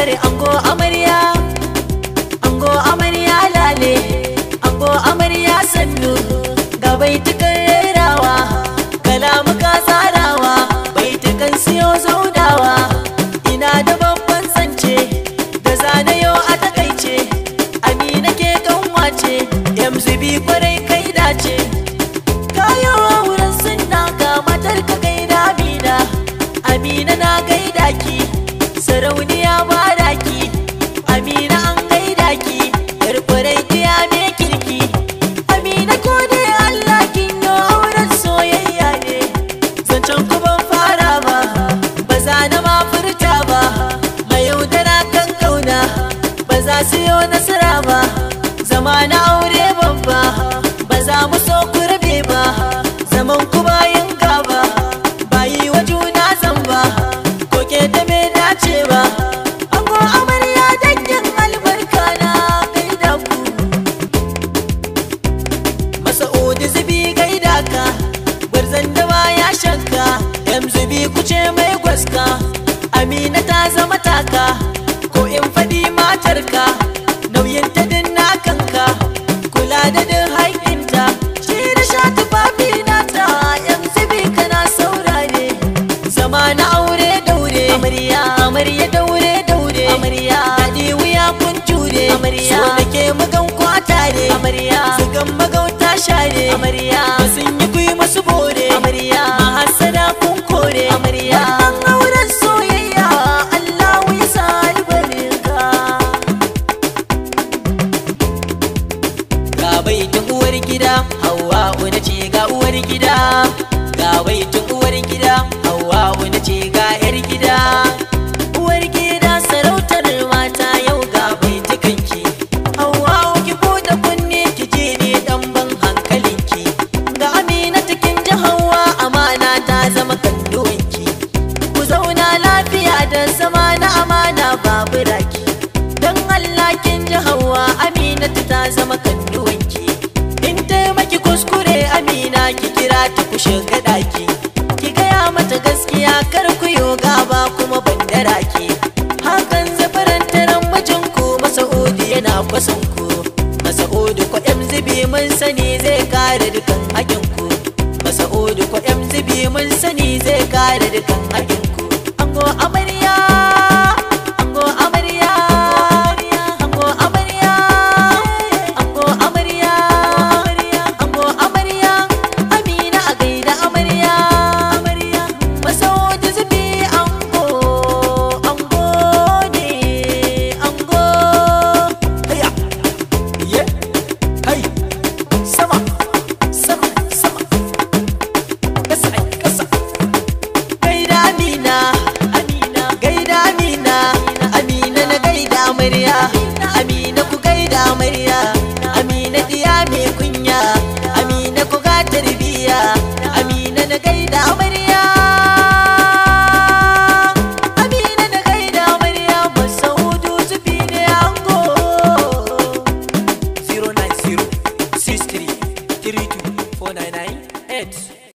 tare ango amarya ango amarya lale ango amarya sannu ga baitukan rerawa kalamuka tsarawa baitukan siyo zaudawa ina da babban zance da zanayo a takaice amina ke kanwace yamzubi kwarai kai dace kayo wurin sunna ga matar ka gaida amina amina na gaida ki sarauniya ba daki amina an gaida ki yar kwarai kiya me kirki amina ko dai allah kin yo auren soyayya ne zancen ku ban fara ba ba za na ma furta ba mai yaudara kan kauna ba za su yi nasara ba zama na aure babba ba za mu so ku rabe ba zaman ku bayan gaba ba yi wa juna zamba ko ke da me dace ba ango amarya dangin albarka na gaida ku Masa'udu zubi gaida ka Gwarzon da ya shakka Yan zubi kuce mai gwaska Amina ta zama taka Ko in faɗi matarka Nauyin ta din na kanka Kula da din haƙinta Shi da sha tufafi nata Yan zubi kana saurare Zama na aure daure Amarya amarya daure daure Amarya Daɗi wuya kun jure Amarya So da ke magan kwatare Amarya Zugan magauta share Amarya Sun yi kuyi masu bore Amarya Mahassada kun kore Amarya Wannan auren soyayya Allahu ya sa albarka Ga baitin uwar gida Hauwa na ce ga uwar gida Ga baitin uwar gida Hauwa na ce ga yar gida Uwar gida sarautar mata yau ga baitukanki Hauwa ki bude kunne ki je ne dan ban hankalinki Ga Amina cikin ji Hauwa amana ta zama kanduwanki Ku zauna lafiya da zama na amana babu raki Dan Allah kin ji Hauwa Aminatu ta zama kanduwanki In taimaki kuskure Amina ki kira ta ku shiga daki Ki gaya mata gaskiya kar ku yo gaba kuma bandara ki Hakan zafarantaran mijinku Masa'udu yana kwasan ku Masa'udu ko yan zubi mun sani zai kare dukan hakinku Masa'udu ko yan zubi mun sani zai kare dukan hakinku